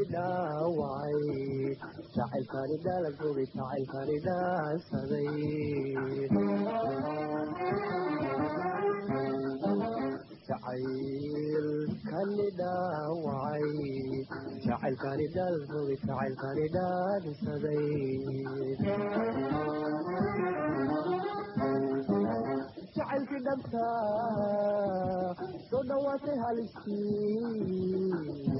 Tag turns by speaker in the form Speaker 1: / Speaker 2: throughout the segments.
Speaker 1: dhaawacay jacaylkani dhalagogay jacaylkani dhaansaday jacaylkani dhaawacay jacaylkani dhalagogay jacaylkani dhaansaday jacaylkii dhabta soo dhawaatay halistii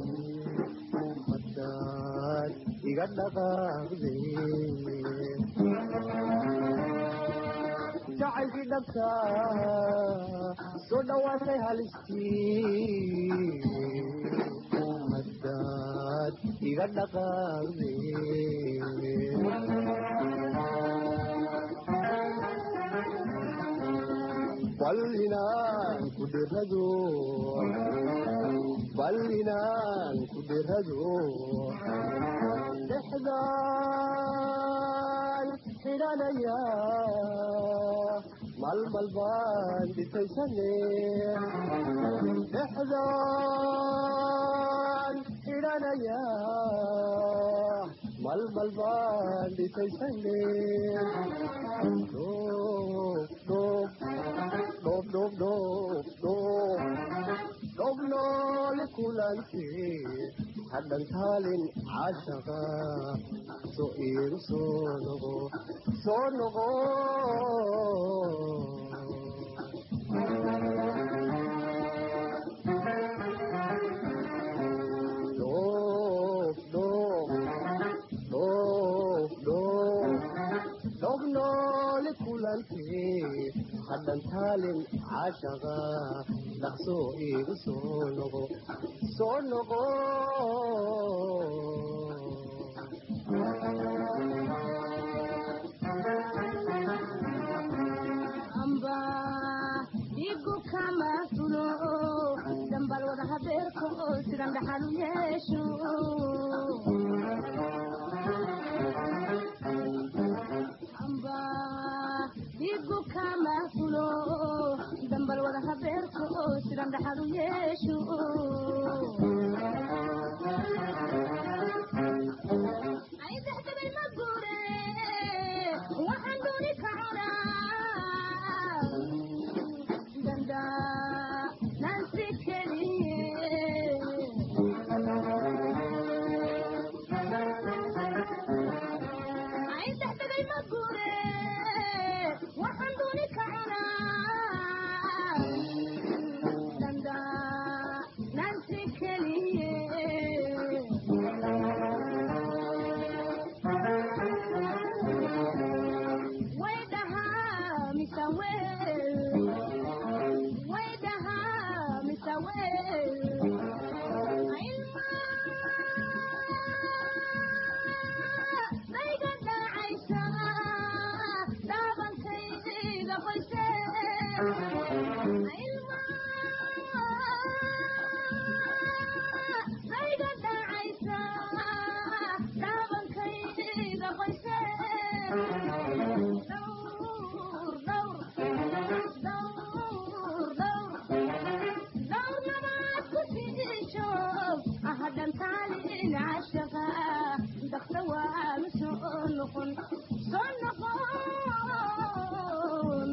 Speaker 1: hadaad iga dhaqaaqde jacaylkii dhabta soo dhawaatay halistii hadaad iga dhaqaaqde bal inaan ku dhirado bal inaan ku dhirado dhexdaan xidhanaya malmal baan dhisaysane dhexdaan xidhanaya malmal baan dhisaysane dhoob dhoob dhoob dhoob dhoob dhoob dhoob noole kulankee hadhan taalin caashaqa soo iigu soo noqo soo noqo dhoob dhoob dhoob dhoob dhoob noole kulankee hadhan taalin caashaqa dhaqsoo iigu soo noqo soo noqo
Speaker 2: amba dhigu kama fulo dambal wada habeerko sidan dhaxal u yeesho amba dhigu kama fulo dambal wada habeerko sidan dhaxal u yeesho ay dexdabay ma guure waxaan dooni ka cunaa danda nansi keliye ay dexdabay ma guure waxaan dooni ka cunaa danda nansi keliye way dhahaa mise weel way dhahaa mise weel ilma dayga dhacaysa dhaabankayga qoyse ilma dayga dhacaysa dhaabankayga qoyse dhowr dhowr dhowr dhowr dhowr nabaad ku siisho ahadhan taalin cashaqa dakta waanu soo noqon soo noqon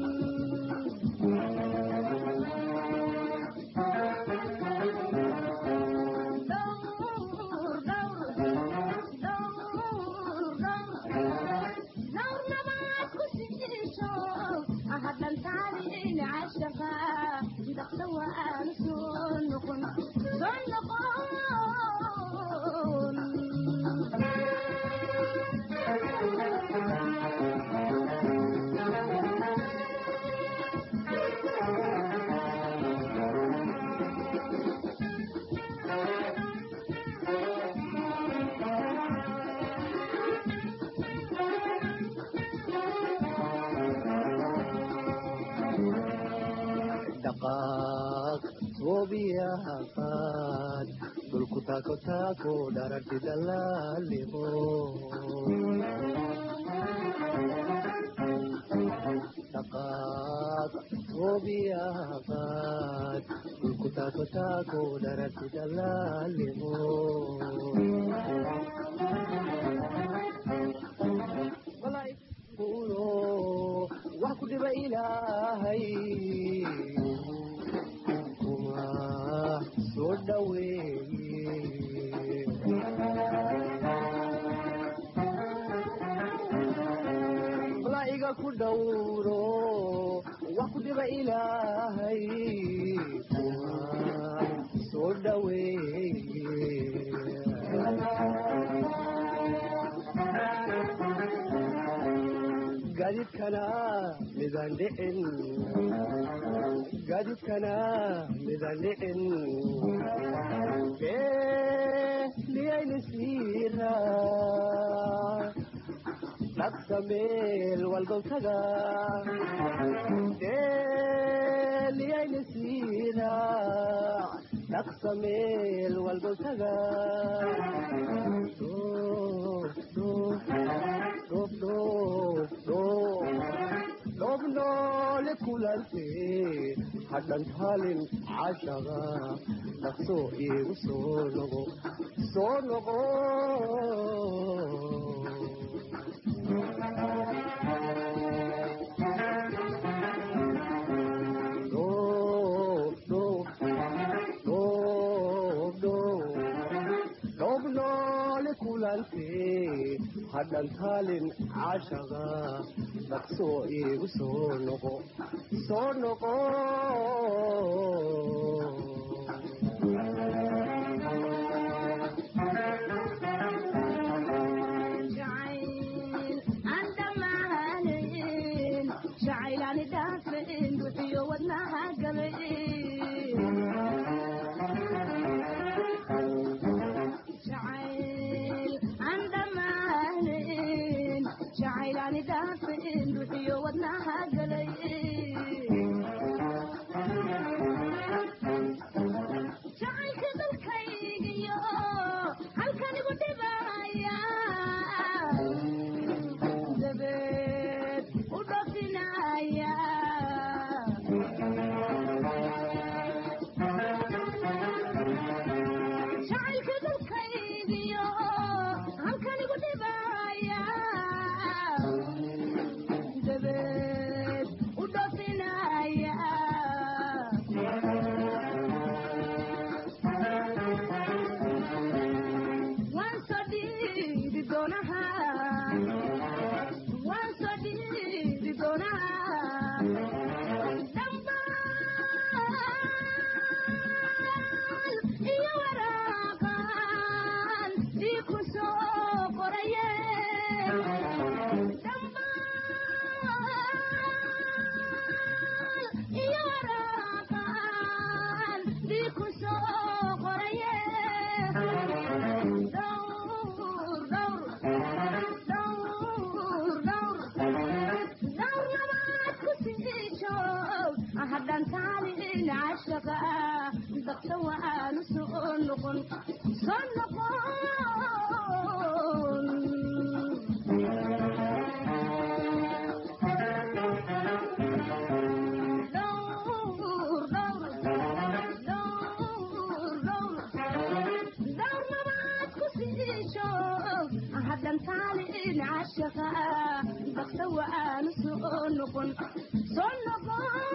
Speaker 2: dhowr dhowr dhowr dhowr dhowr nabaad ku siisho ahadhan taalin cashaqa dakta waanu soo noqon soo noqon
Speaker 1: dhaqaaq toobiyaha qaad dhulku taako taako dhararti dalaaliqo dhaqaaq toobiyaha qaad dhulku dhulku taako taako dhararti dallaalimo kuno wax ku dhiba ilaahay kuma soo dhaweeye malaa'iga ku dhowro wax ku dhiba ilaahay kuma soo dhaweeye gaadiidkana midaan dhicin gaadiidkana midaan dhicin liyayna siira dhaqsa meel walbow taga liyayna siira dhaqsa meel walbow taga dhoof dhoof dhoof dhoof noole kulante hadhan taalin cashaga dhaqso iigu soo noqo soo noqo dhoof dhoof dhoof dhoof dhoof noole kulante hadhan taalin cashaga dhaqso iigu soo noqo soo noqo
Speaker 2: jacayl aan dhammaanayn jacaylaani dhaafin buxiyo wadnaha galay jacayl aan dhammaanayn jacaylaani dhaafin buxiyo wadnaha galay jacaylka dalkaygiyo halkanigu dhibaya dabeed u dhafinaya jacaylka dalkaygiyo halkanigu dhibaya dabeed u dhafinaya waan soo dhiibi doonaha waan soo dhiibi doonaha dhammaan iyo waraaqan ii ku soo qoraye dhammaan iyo waraaqan ii ku soo qoraye dhowr dhowr dhowr dhowr dhowr labaad ku sii joog hadhan taalin cashaqa daqsa waanu soo noqon soo noqon dhowr dhowr dhowr dhowr dhowr labaad ku sii joog hadhan taalin cashaqa daqsa waanu soo noqon soo noqon